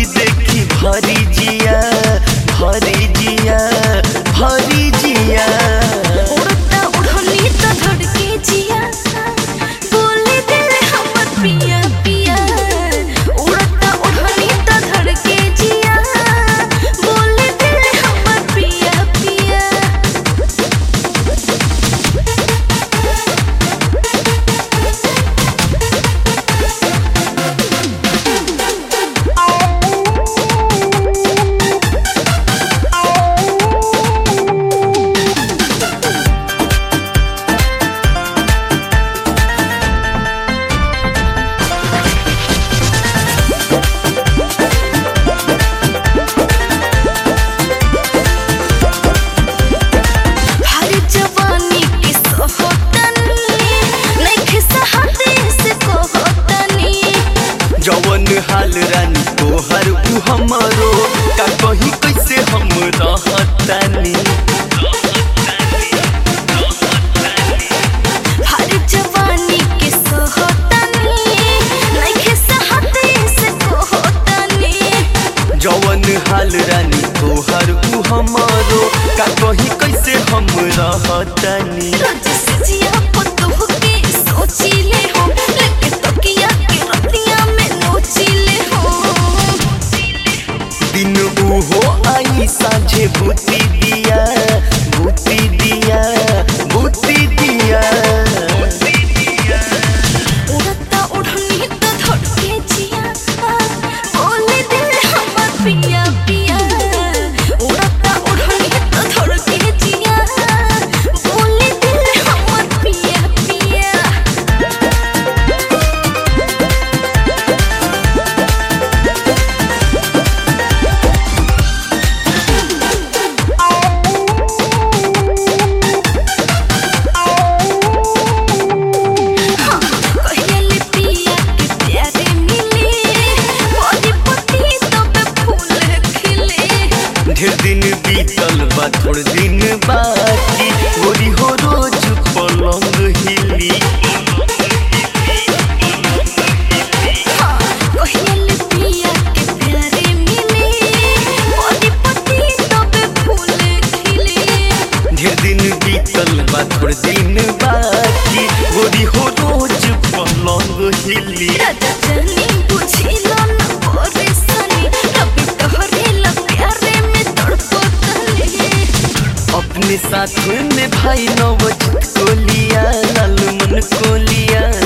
देखी देखी भरी जिया भरी जिया भरी जिया उड़ता उड़नी तो धड़के जिया बोले दिल हमर पिया पिया उड़ता उड़नी तो धड़के जिया बोले दिल हमर पिया पिया हर जवानी के सोहतनी नइखे सहते से कोहतनी जवन हाल रानी तोहर उ हमरो का कही कैसे हम रहतानी हर जवानी के सोहतनी नइखे सहते से कोहतनी जवन हाल रानी तोहर उ हमरो का कही कैसे हम रहतानी रोज सजिया पतोह के सोचिले हो लेके तकिया के रतिया में नोचिले हो दिन उहो आई साझे भूती दिया भूती दिया भूती दिया उड़ता उड़नी तो धड़के जिया बोले दिल हमर पिया पिया उड़ता उड़नी तो धड़के जिया बोले दिल हमर पिया पिया कहले पिया के प्यारे मिले मोरी पति तब फूल खिले ढेर दिन बीतल बा थोड़ दिन बाकी गोरी हो रोज पलंग हिली कहले पिया के प्यारे मिले मोरी पति तब फूल खिले ढेर दिन बीतल बा थोड़ दिन बाकी गोरी हो रोज पलंग हिली राजा जानी बुझिला न परेशानी रबी तोहरे ला प्यारे में तड़पतले अपने साथ में भाई नवजीत को लिया लाल मन को लिया